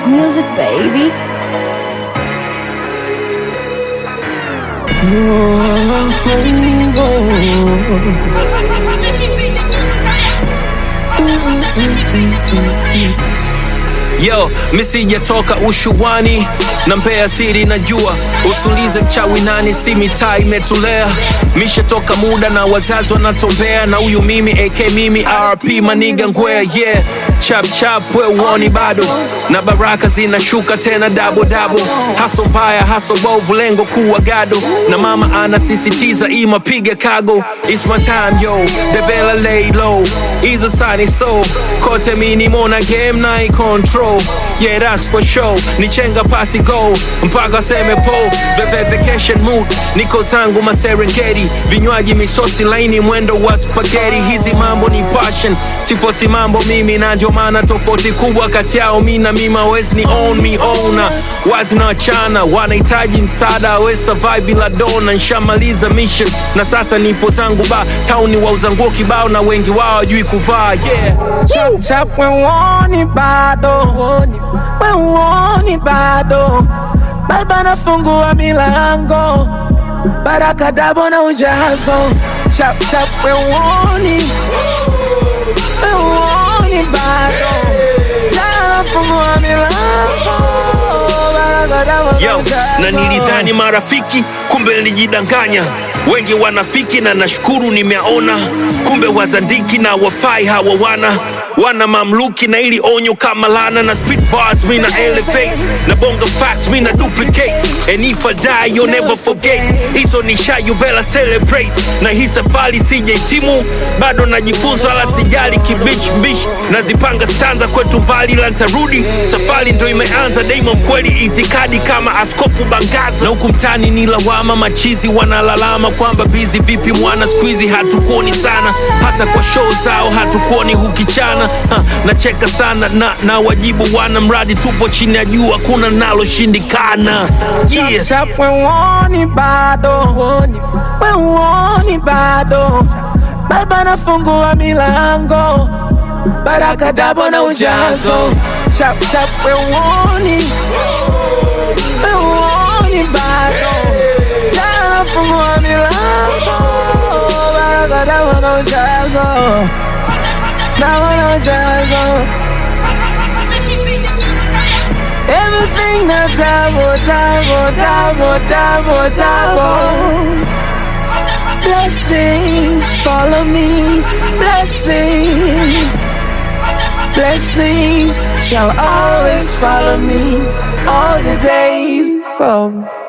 music, baby. Yo, misijatoka ushuani na mbea siri najua, usulize mchawi nani, si mitaa imetulea. Mishatoka muda na wazazi wanatombea, na huyu mimi AK mimi RP maniga ngwea yeah. Chap chap we uoni bado, na baraka zinashuka tena dabo dabo. Haso mbaya haso bovu, lengo kuwa gado, na mama anasisitiza ima piga kago. It's my time yo, the bella lay low, hizo sani so kote mini mona game na i control yeah that's for sure ni chenga pasi go mpaka seme po Veve vacation mood niko zangu maserengeti vinywaji misosi laini mwendo wa spaghetti hizi mambo ni passion sifosi mambo mimi na ndio maana tofauti kubwa kati yao mi na mimi hawezi ni own me owner wazi na wachana wanahitaji msaada we survive bila dona nshamaliza mission na sasa nipo zangu ba tauni wauza nguo kibao na wengi wao hawajui kuvaa yeah Chap chap we uoni bado we uoni bado baba nafungua milango baraka dabo na ujazo chap chap we uoni we uoni bado Baba nafungua milango baraka dabo na Yo, ujazo na nilidhani marafiki, kumbe nilijidanganya. Wengi wanafiki na nashukuru nimeona, kumbe wazandiki na wafai hawa wana wana mamluki na ili onyo kama lana na spit bars mi na elevate na bonga facts mi na duplicate and if I die you'll never forget hizo ni sha you better celebrate na hii safari sijahitimu bado najifunza wala sijali kibich bish nazipanga stanza kwetu mbali la ntarudi safari ndo imeanza daima mkweli itikadi kama askofu bangaza na huku mtani ni lawama machizi wanalalama kwamba bizi vipi mwana skuizi hatukuoni sana hata kwa show zao hatukuoni hukichana ha, nacheka sana na, na wajibu wana mradi tupo chini ya jua kuna naloshindikana yeah. Chap we uoni bado we uoni bado baba nafungua milango baraka dabo na ujazo chap chap we uoni we uoni bado baba nafungua milango baraka dabo na ujazo dabo na ujazo Everything that double, double, double, double, double. Blessings follow me, blessings. Blessings shall always follow me all the days from